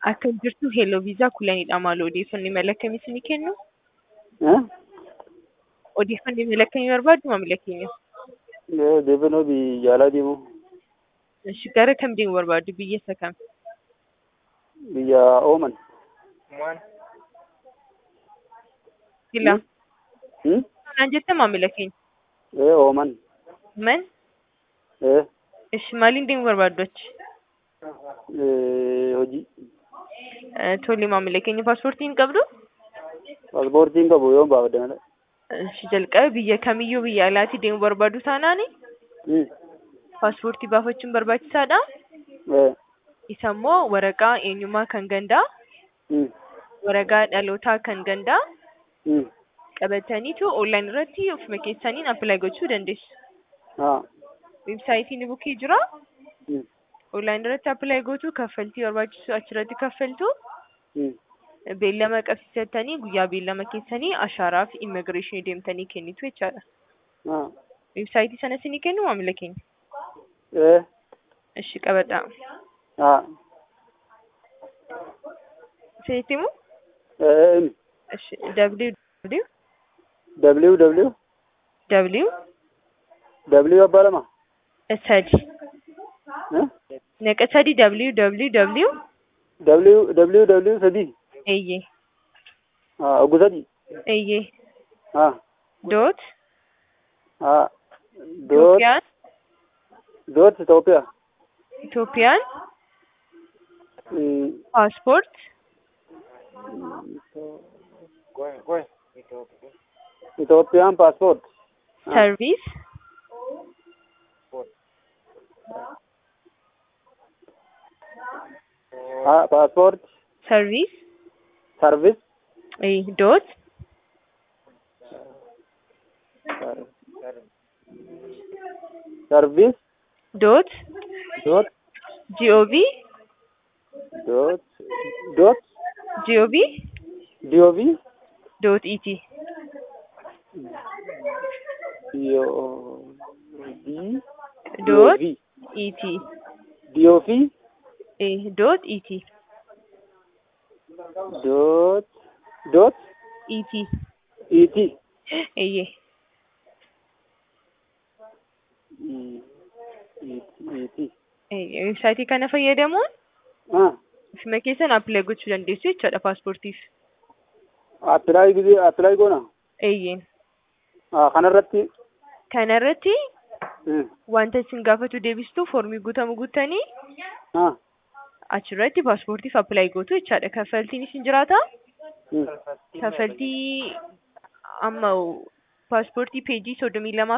Akka jirtu Hello Viizaa kulanidha maal odeeffannoo imala akkamii isinii kennu? Eh? Odeeffannoo imala akkamii barbaaddu maamila keenya? Eh, Odeeffannoo biyya alaa deemuu Ishi gara kam deemuu barbaaddu? Biyya isa kam? biyya Ooman. Sila. Hmm? Naan jette maamila keenya? Eh, Ooman. Man? Eh, Ishi maaliin deemuu barbaaddu achi? eh, hojii. Eh, Tole maamila keenya paaspoortii hin qabdu? Paaspoortiin qabu yoo baafadde malee. Ishi jalqaba biyya kamiyyuu biyya alaatii deemuu barbaaddu taanaani Hmm. paaspoortii baafachuun barbaachisaadha. Eh, Isa immoo waraqaa eenyummaa kan gandaa, hmm. waraqaa dhalootaa kan gandaa Hmm. qabataniitu onlaayin irratti ofuma keessaniin appilaayi gochuu dandeessu. Ah. Weebsaayitiin bukee jira. Hmm. Onlaayin irratti appilaayi gootu kaffaltii barbaachisu achirratti kaffaltu. Hmm. Beellama qabsiisattanii guyyaa beellama keessanii ashaaraa fi immigireeshinii deemtanii kennitu jechaadha. Ah. Weebsaayitii sana isinii kennu maamila keenya. Eh. Ishi qabadhaa. Ah. Isinitti himu? Eh. Ishi www W W w W abbaa lama. sadi Eh? neqa sadi www W W W sadii. eeyyee Ah, oggu sadii. eeyyee Ah. doot Ah. Doot. Itoophiyaan Doot Itoophiyaa. Itoophiyaan Hmm. paaspoort Itoophiyaan paaspoort. Ah. sarviis Ah, paaspoort. sarviis Sarvis. ee doot Sarvis. doot Doot. gov Doot. Doot. gov DOV. doot et DOV. doot DOV. et DOV. ee doot et Doot. Doot. et ET. eeyyee E- ET. eeyyee weebsaayitii kana fayyadamuun Ah. ofuma keessan appilaayi gochuu dandeessu jechaadha paaspoortiif Appilaayi gisee appilaayi goona. eeyyeen Ah, kanarratti. kanarratti Hmm. wanta isin gaafatu deebistuu foormii guutamu guuttanii Ah. achirratti paaspoortiif appilaayi gootu jechaadha kaffaltiin isin jiraata Hmm. kaffaltii amma paaspoortii peejii soddomii lamaa